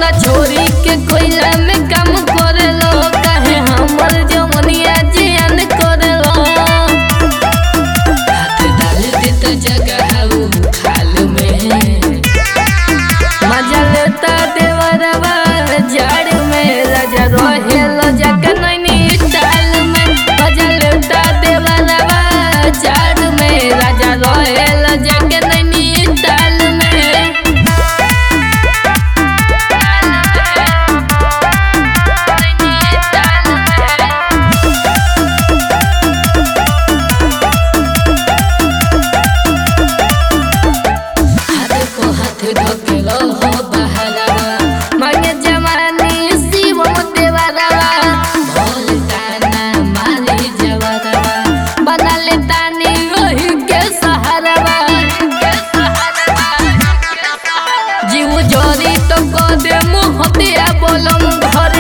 ना छोरी के कोयला में काम करेलो काहे हमर जवनिया जियान करेलो हाथ डाल दे तो जगह उ खाल में मजा लेता देवरवा झाड़ में राजा रहेलो जका नैनी टाल में मजा लेता देवरवा झाड़ में राजा रहेलो जका नैनी टाल में हाथ को हाथ धकेलो हो बहरावा मांगे जवानी शिवम देवरवा भोल ताना मारी जवरवा बना ले तानी ओही के सहारवा जीव जोरी तो को दे मुँह दिया बोलम घर